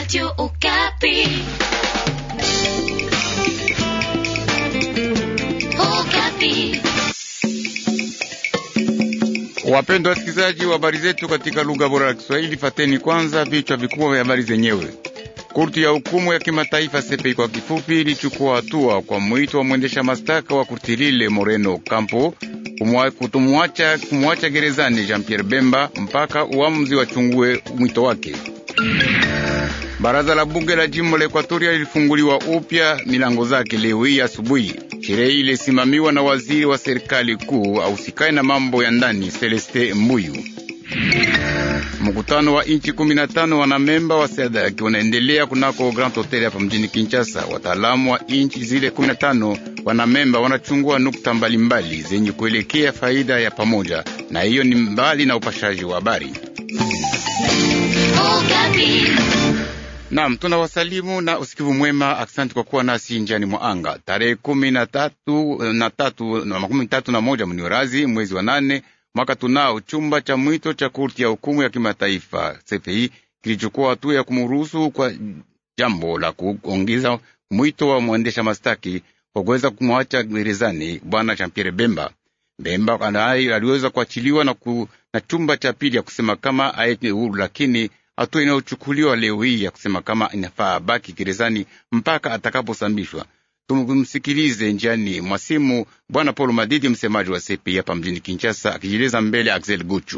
Radio Okapi. Okapi. Wapendwa wasikilizaji wa habari zetu katika lugha bora ya Kiswahili, fateni kwanza vichwa vikubwa vya habari zenyewe. Kurti ya hukumu ya kimataifa CPI kwa kifupi ilichukua hatua kwa mwito wa mwendesha mashtaka wa kurti lile Moreno Campo kutumwacha kumwacha gerezani Jean Pierre Bemba mpaka uamuzi wachungue mwito wake. Baraza la bunge la jimbo la Ekuatoria lilifunguliwa upya milango zake leo hii asubuhi. Sherehe ile ilisimamiwa na waziri wa serikali kuu ausikai na mambo ya ndani Celeste Mbuyu. Mkutano wa inchi 15 wanamemba wa SADC unaendelea kunako Grand Hotel hapa mjini Kinshasa. Wataalamu wa inchi zile 15 wanamemba wanachungua nukta mbalimbali zenye kuelekea faida ya pamoja, na hiyo ni mbali na upashaji wa habari. Okapi. Naam, tunawasalimu na usikivu mwema. Asante kwa kuwa nasi njiani mwa anga. Tarehe kumi na tatu na tatu na makumi tatu na moja mniorazi mwezi wa nane mwaka tunao chumba cha mwito cha kurti ya hukumu ya kimataifa CPI kilichukua hatua ya kumruhusu kwa jambo la kuongeza mwito wa mwendesha mastaki kwa kuweza kumwacha gerezani bwana Jean Pierre Bemba. Bemba anaye aliweza kuachiliwa na, ku, na chumba cha pili ya kusema kama aete huru, lakini hatua inayochukuliwa leo hii ya kusema kama inafaa baki gerezani mpaka atakaposambishwa. Tumsikilize njiani mwasimu bwana Paul Madidi, msemaji wa CPI hapa mjini Kinshasa, akijieleza mbele Axel Guchu.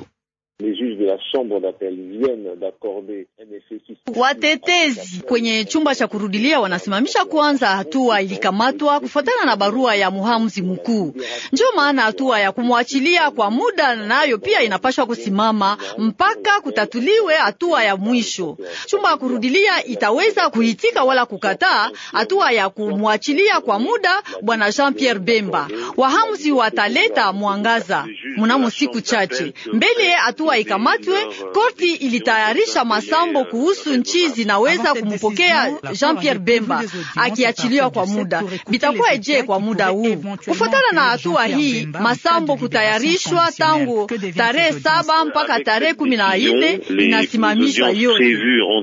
Watetezi kwenye chumba cha kurudilia wanasimamisha kwanza hatua ilikamatwa kufuatana na barua ya muhamuzi mkuu. Ndio maana hatua ya kumwachilia kwa muda nayo pia inapashwa kusimama mpaka kutatuliwe hatua ya mwisho. Chumba ya kurudilia itaweza kuitika wala kukataa hatua ya kumwachilia kwa muda bwana Jean Pierre Bemba. Wahamuzi wataleta mwangaza mnamo siku chache mbele hatua ikamatwe. Korti ilitayarisha masambo kuhusu nchi zinaweza kumpokea Jean Pierre Bemba akiachiliwa kwa muda, bitakuwa je kwa muda huu. Kufuatana na hatua hii, masambo kutayarishwa tangu tarehe saba mpaka tarehe kumi na nne inasimamishwa yote.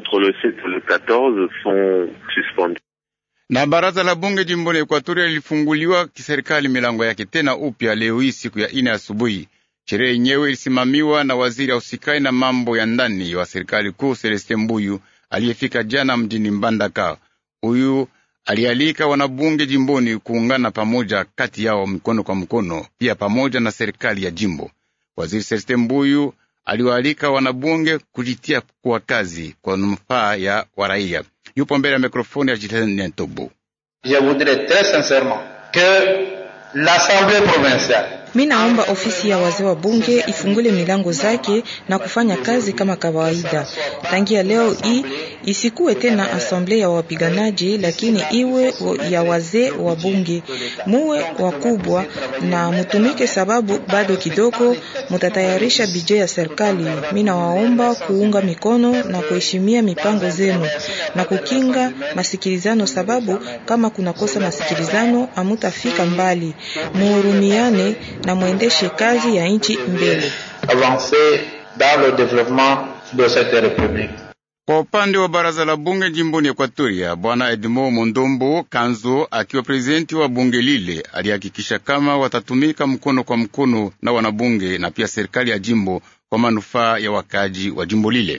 Na baraza la bunge jimboni Ekuatoria lilifunguliwa kiserikali milango yake tena upya leo hii siku ya ine asubuhi. Sherehe yenyewe ilisimamiwa na waziri ausikai na mambo ya ndani wa serikali kuu Celeste Mbuyu aliyefika jana mjini Mbandaka. Huyu alialika wanabunge jimboni kuungana pamoja kati yao mkono kwa mkono, pia pamoja na serikali ya jimbo. Waziri Celeste Mbuyu aliwaalika wanabunge kujitia kwa kazi kwa manufaa ya waraia. Yupo mbele ya mikrofoni ya Jitene Tobo. Je voudrais tres sincèrement que l'Assemblée provinciale Mi naomba ofisi ya wazee wa bunge ifungule milango zake na kufanya kazi kama kawaida. Tangia leo hii isikuwe tena asamble ya wapiganaji, lakini iwe ya wazee wa bunge. Muwe wakubwa na mutumike, sababu bado kidogo mutatayarisha bije ya serikali. Mi nawaomba kuunga mikono na kuheshimia mipango zenu na kukinga masikilizano, sababu kama kunakosa masikilizano hamutafika mbali. Muhurumiane na mwendeshe kazi ya nchi mbele. avancer dans le développement de cette république. Kwa upande wa baraza la bunge jimboni Ekwatoria, bwana Edmo Mondombo Kanzo akiwa prezidenti wa bunge lile alihakikisha kama watatumika mkono kwa mkono na wanabunge na pia serikali ya jimbo kwa manufaa ya wakaji wa jimbo lile.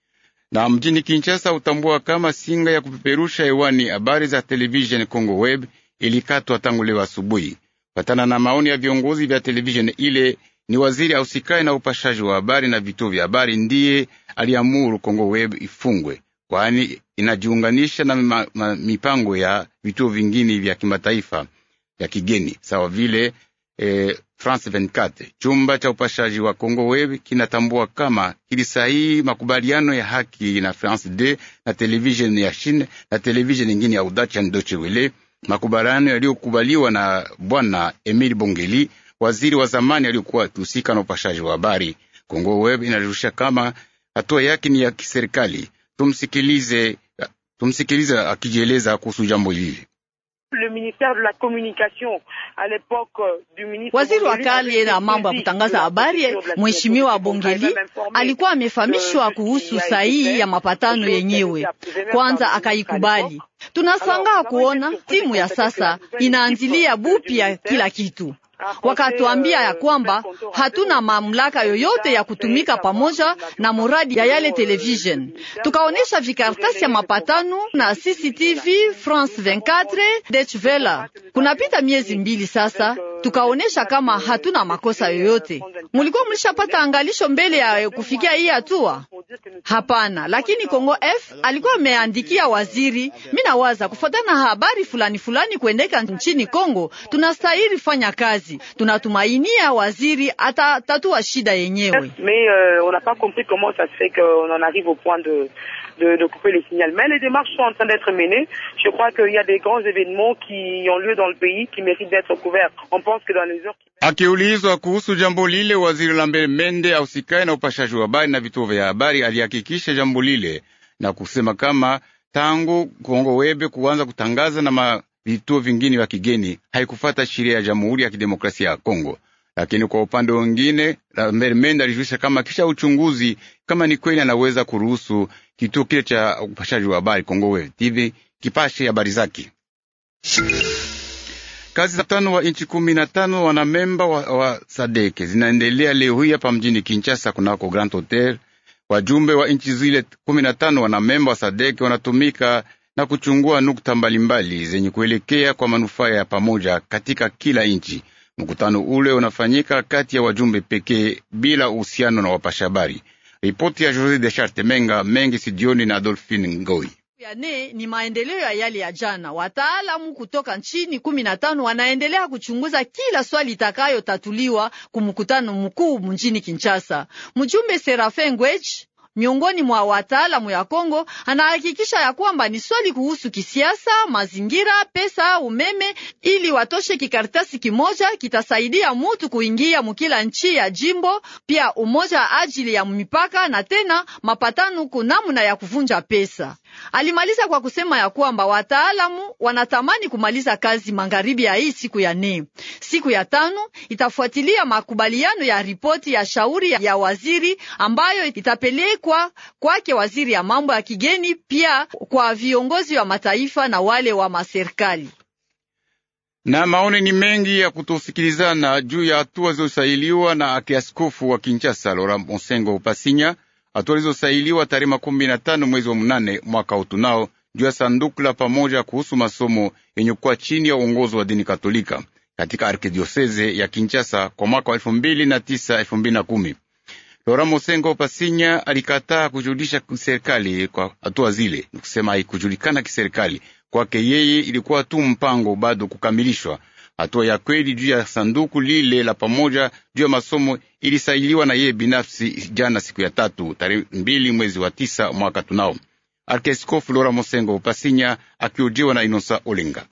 Na mjini Kinshasa utambua kama singa ya kupeperusha hewani habari za televisheni Congo Web ilikatwa tangu leo asubuhi. Patana na maoni ya viongozi vya televisheni ile, ni waziri ausikae na upashaji wa habari na vituo vya habari ndiye aliamuru Kongo Web ifungwe, kwani inajiunganisha na ma, ma, mipango ya vituo vingine vya kimataifa ya kigeni sawa vile eh, France 24. Chumba cha upashaji wa Kongo Web kinatambua kama kilisahihi makubaliano ya haki na France 2 na televisheni ya Chine na televisheni nyingine ya Udacha Deutsche Welle makubaliano yaliyokubaliwa na bwana Emil Bongeli, waziri wa zamani aliyokuwa akihusika na upashaji wa habari. Kongo Web inarusha kama hatua yake ni ya kiserikali. Tumsikilize, tumsikilize akijieleza kuhusu jambo hili. Waziri wa kale na mambo ya kutangaza habari Mheshimiwa Bongeli alikuwa amefahamishwa kuhusu sahihi ya mapatano yenyewe, kwanza akaikubali. Tunasangaa kuona timu ya sasa inaanzilia bupya kila kitu wakatuambia ya kwamba hatuna mamlaka yoyote ya kutumika pamoja na muradi ya yale television. Tukaonesha vikaratasi ya mapatano na CCTV, France 24, Deutsche Welle. Kunapita miezi mbili sasa, tukaonesha kama hatuna makosa yoyote. Mulikuwa mlishapata angalisho mbele ya kufikia hii hatua? Hapana, lakini Kongo F alikuwa ameandikia waziri. Mina waza kufuatana na habari fulani fulani kuendeka nchini Kongo, tunastahili fanya kazi. Tunatumainia waziri atatatua shida yenyewe. De, de couper les signaux. Mais les démarches sont en train d'être menées. Je crois qu'il y a des grands événements qui ont lieu dans le pays qui méritent d'être couverts. On pense que dans les heures qui... Akiulizwa kuhusu jambo lile, waziri Lambert Mende ausikae na upashaji wa habari na vituo vya habari alihakikisha jambo lile na kusema kama tangu Kongo Webe kuanza kutangaza na ma vituo vingine vya kigeni haikufata sheria ya Jamhuri ya Kidemokrasia ya Kongo. Lakini kwa upande mwingine, Lambert Mende alijulisha kama kisha uchunguzi kama ni kweli anaweza kuruhusu kituo kile cha upashaji wa habari Kongo Web TV kipashe habari zake. Kazi za tano wa nchi kumi na tano wanamemba wa, wa Sadeke zinaendelea leo hii hapa mjini Kinshasa kunako Grand Hotel. Wajumbe wa nchi zile kumi na tano wanamemba wa Sadeke wanatumika na kuchungua nukta mbalimbali zenye kuelekea kwa manufaa ya pamoja katika kila nchi. Mkutano ule unafanyika kati ya wajumbe pekee bila uhusiano na wapasha habari. Ripoti ya Jose de Charte Menga mengi sijioni na Adolphine Ngoi. Yane ni maendeleo ya yale ya jana. Wataalamu kutoka nchini kumi na tano wanaendelea kuchunguza kila swali itakayotatuliwa kumkutano mkuu mjini Kinshasa. Mjumbe Serafin Ngwechi miongoni mwa wataalamu ya Kongo anahakikisha ya kwamba ni swali kuhusu kisiasa, mazingira, pesa, umeme, ili watoshe kikaratasi kimoja kitasaidia mutu kuingia mukila nchi ya jimbo, pia umoja ajili ya mipaka na tena mapatano kunamna ya kuvunja pesa. Alimaliza kwa kusema ya kwamba wataalamu wanatamani kumaliza kazi magharibi ya hii siku ya nne. Siku ya tano itafuatilia makubaliano ya ripoti ya shauri ya waziri ambayo itapelekwa kwake waziri ya mambo ya kigeni, pia kwa viongozi wa mataifa na wale wa maserikali. Na maoni ni mengi ya kutosikilizana juu ya hatua zilizosailiwa na akiaskofu wa Kinshasa Lora Monsengo Pasinya, hatua zilizosailiwa tarehe makumi na tano mwezi wa mnane mwaka utunao juu ya sanduku la pamoja kuhusu masomo yenye kuwa chini ya uongozi wa dini Katolika katika arkidioseze ya Kinshasa kwa mwaka wa elfu mbili na tisa elfu mbili na kumi. Lora Mosengo Pasinya alikataa kujulisha kiserikali kwa hatua zile, ni kusema haikujulikana kiserikali. Kwake yeye ilikuwa tu mpango bado kukamilishwa. Hatua ya kweli juu ya sanduku lile la pamoja juu ya masomo ilisailiwa na yeye binafsi jana, siku ya tatu, tarehe mbili mwezi wa tisa mwaka tunao. Arkeskofu Lora Mosengo Pasinya akiojiwa na Inosa Olenga.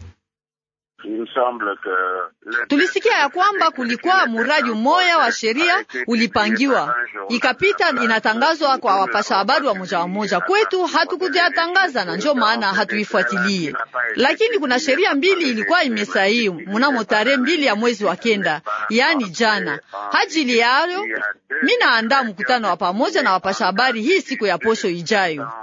Tulisikia ya kwamba kulikuwa muradi mmoja wa sheria ulipangiwa ikapita, inatangazwa kwa wapasha habari wa moja wa moja. Kwetu hatukujatangaza na njo maana hatuifuatilie, lakini kuna sheria mbili ilikuwa imesahihi mnamo tarehe mbili ya mwezi wa kenda, yaani jana. Hajili yayo mi naandaa mkutano wa pamoja na wapasha habari hii siku ya posho ijayo.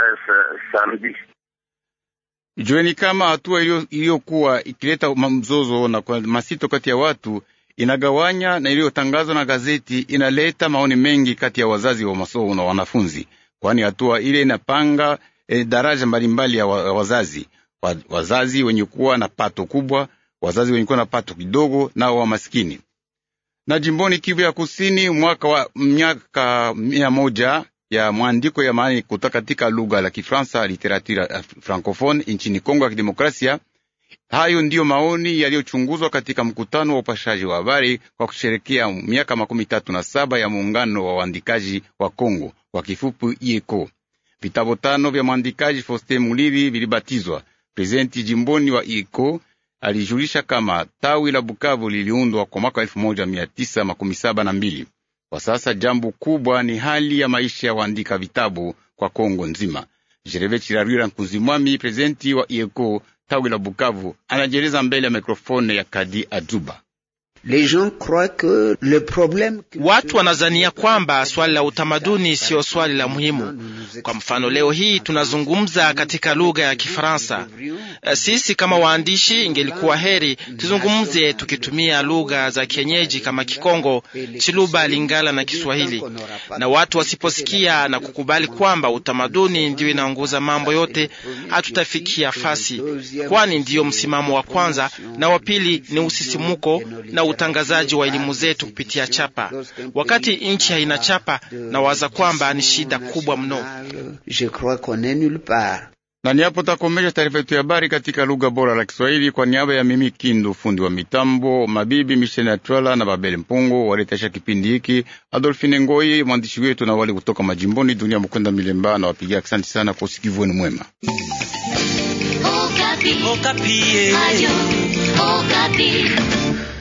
Jueni kama hatua iliyokuwa ikileta mzozo na kwa masito kati ya watu inagawanya na iliyotangazwa na gazeti inaleta maoni mengi kati ya wazazi wa masomo na wanafunzi, kwani hatua ile inapanga eh, daraja mbalimbali ya wazazi wa, wazazi wenye kuwa na pato kubwa, wazazi wenye kuwa na pato kidogo, nao wa maskini. Na jimboni Kivu ya Kusini, mwaka wa miaka mia moja ya mwandiko ya maana kutoka katika lugha la Kifransa, literature francophone nchini Kongo ya Kidemokrasia. Hayo ndiyo maoni yaliyochunguzwa katika mkutano wa upashaji wa habari kwa kusherekea miaka makumi tatu na saba ya muungano wa waandikaji wa Kongo, kwa kifupi IECO. Vitabu tano vya mwandikaji Foste Muliri vilibatizwa. Prezidenti jimboni wa IECO alijulisha kama tawi la Bukavu liliundwa kwa mwaka elfu moja mia tisa makumi saba na mbili. Kwa sasa jambo kubwa ni hali ya maisha ya waandika vitabu kwa Kongo nzima. Jereve Chirarwira Nkuzimwami, prezidenti wa IECO, tawi la Bukavu, anajieleza mbele ya mikrofone ya Kadi Aduba. Watu wanazania kwamba swali la utamaduni siyo swali la muhimu. Kwa mfano, leo hii tunazungumza katika lugha ya Kifaransa. Sisi kama waandishi, ingelikuwa heri tuzungumze tukitumia lugha za kienyeji kama Kikongo, Chiluba, Lingala na Kiswahili, na watu wasiposikia na kukubali kwamba utamaduni ndio inaongoza mambo yote, hatutafikia fasi, kwani ndiyo msimamo wa kwanza, na wa pili ni usisimuko na utangazaji wa elimu zetu kupitia chapa. Wakati nchi haina chapa, na waza kwamba ni shida kubwa mno. Na ni hapo takomesha taarifa yetu ya habari katika lugha bora la Kiswahili kwa niaba ya mimi Kindu, fundi wa mitambo, mabibi Michel Atwala na Babele Mpungu walitasha kipindi hiki, Adolfine Ngoi mwandishi wetu na wale kutoka majimboni dunia Mkwenda Milemba na wapigia asante sana kwa usikivu wenu mwema. Okapi. Okapi. Radio Okapi.